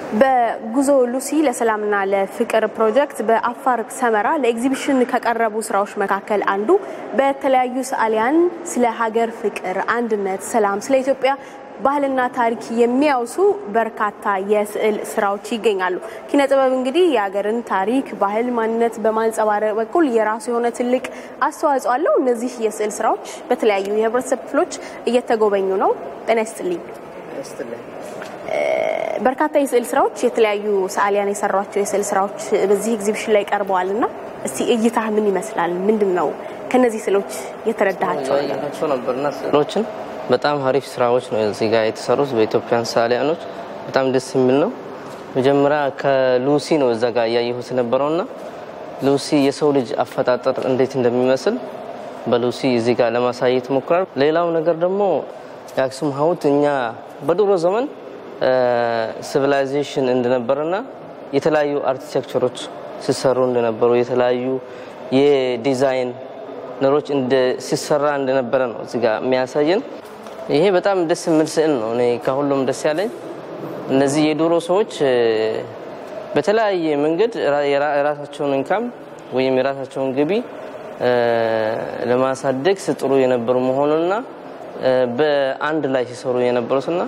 በጉዞ ሉሲ ለሰላምና ለፍቅር ፕሮጀክት በአፋር ሰመራ ለኤግዚቢሽን ከቀረቡ ስራዎች መካከል አንዱ በተለያዩ ሰዓሊያን ስለ ሀገር ፍቅር፣ አንድነት፣ ሰላም፣ ስለ ኢትዮጵያ ባህልና ታሪክ የሚያውሱ በርካታ የስዕል ስራዎች ይገኛሉ። ኪነ ጥበብ እንግዲህ የሀገርን ታሪክ፣ ባህል፣ ማንነት በማንጸባረቅ በኩል የራሱ የሆነ ትልቅ አስተዋጽኦ አለው። እነዚህ የስዕል ስራዎች በተለያዩ የህብረተሰብ ክፍሎች እየተጎበኙ ነው። ጤና ይስጥልኝ። በርካታ የስዕል ስራዎች የተለያዩ ሰዓሊያን የሰሯቸው የስዕል ስራዎች በዚህ ኤግዚቢሽን ላይ ቀርበዋል እና እስቲ እይታ ምን ይመስላል? ምንድን ነው ከነዚህ ስዕሎች የተረዳሃቸው? ያያቸው ነበርና ስዕሎችን በጣም አሪፍ ስራዎች ነው እዚህ ጋር የተሰሩት በኢትዮጵያን ሰዓሊያኖች በጣም ደስ የሚል ነው። መጀመሪያ ከሉሲ ነው እዛ ጋር እያየሁት ነበረውና ሉሲ የሰው ልጅ አፈጣጠር እንዴት እንደሚመስል በሉሲ እዚህ ጋር ለማሳየት ሞክራል። ሌላው ነገር ደግሞ የአክሱም ሐውልት እኛ በድሮ ዘመን ሲቪላይዜሽን እንደነበረና የተለያዩ አርኪቴክቸሮች ሲሰሩ እንደነበሩ የተለያዩ የዲዛይን ነሮች ሲሰራ እንደነበረ ነው እዚህ ጋር የሚያሳየን። ይሄ በጣም ደስ የሚል ስዕል ነው። እኔ ከሁሉም ደስ ያለኝ እነዚህ የድሮ ሰዎች በተለያየ መንገድ የራሳቸውን ኢንካም ወይም የራሳቸውን ገቢ ለማሳደግ ስጥሩ የነበሩ መሆኑና በአንድ ላይ ሲሰሩ የነበሩትና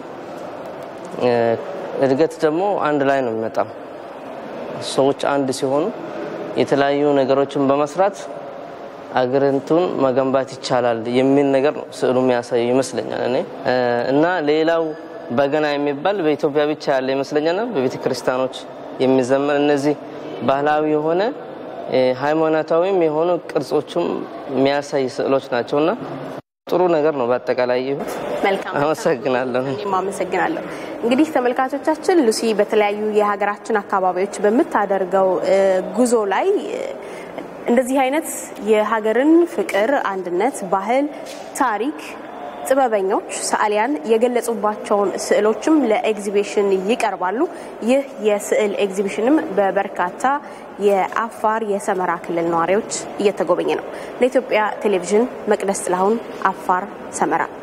እድገት ደግሞ አንድ ላይ ነው የሚመጣው። ሰዎች አንድ ሲሆኑ የተለያዩ ነገሮችን በመስራት አገሪቱን መገንባት ይቻላል የሚል ነገር ነው ስዕሉ የሚያሳየው ይመስለኛል እኔ እና ሌላው በገና የሚባል በኢትዮጵያ ብቻ ያለ ይመስለኛል በቤተ ክርስቲያኖች የሚዘመር እነዚህ ባህላዊ የሆነ ሃይማኖታዊም የሆኑ ቅርጾችም የሚያሳይ ስዕሎች ናቸውና ጥሩ ነገር ነው። በአጠቃላይ መልካም አመሰግናለሁ። እኔም አመሰግናለሁ። እንግዲህ ተመልካቾቻችን ሉሲ በተለያዩ የሀገራችን አካባቢዎች በምታደርገው ጉዞ ላይ እንደዚህ አይነት የሀገርን ፍቅር፣ አንድነት፣ ባህል፣ ታሪክ ጥበበኞች ሰዓሊያን የገለጹባቸውን ስዕሎችም ለኤግዚቢሽን ይቀርባሉ። ይህ የስዕል ኤግዚቢሽንም በበርካታ የአፋር የሰመራ ክልል ነዋሪዎች እየተጎበኘ ነው። ለኢትዮጵያ ቴሌቪዥን መቅደስ ጥላሁን አፋር ሰመራ